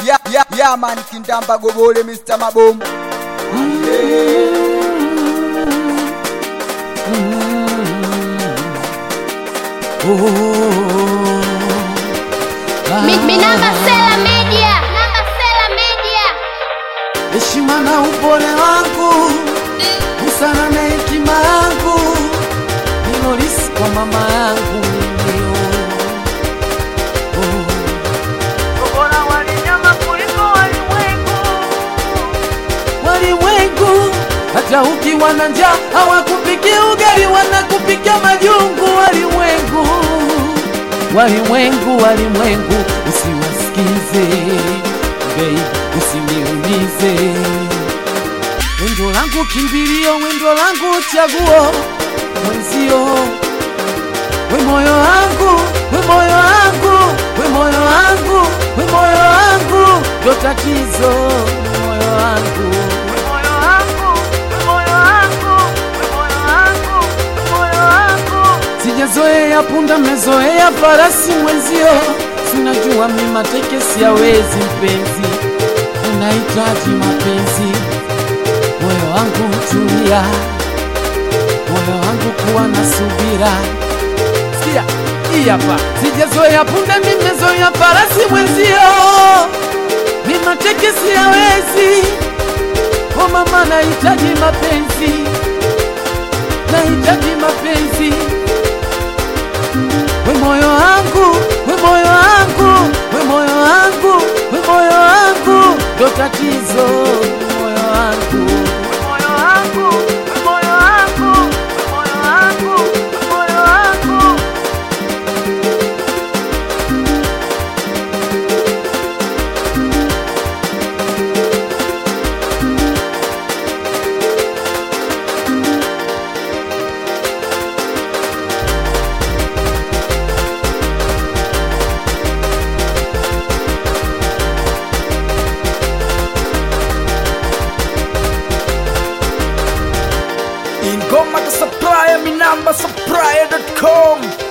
Yeah, yeah, yeah, man, Kindamba Gobole, Mr. Maboom. Mi- mi namba Sela Media. Namba Sela Media. heshima na upole wangu busara na hekima yangu nilorisi kwa mama yangu ndio bora walinyama kuliko walimwengu walimwengu hata ukiwa na njaa hawakupikia ugali wanakupikia majungu walimwengu walimwengu walimwengu usiwasikize bei usiniumize wendo langu kimbilio wendo langu chaguo mwenzio we moyo wangu we moyo wangu we moyo wangu we moyo wangu ndo tatizo we moyo wangu we moyo wangu we moyo wangu we moyo wangu we moyo wangu sijazoea punda mezoea farasi mwenzio sinajua mi mateke siyawezi mpenzi unahitaji mapenzi moyo wangu tulia moyo wangu kuwa na subira sikia hii hapa sijazoea punda nimezoea farasi mwenzio mi mateke siyawezi o mama nahitaji mapenzi nahitaji mapenzi we moyo wangu we moyo wangu we moyo wangu we moyo wangu ndo tatizo we moyo wangu we moyo wangu we moyo wangu we moyo wangu we moyo wangu Ingoma to supply, mi namba supply.com.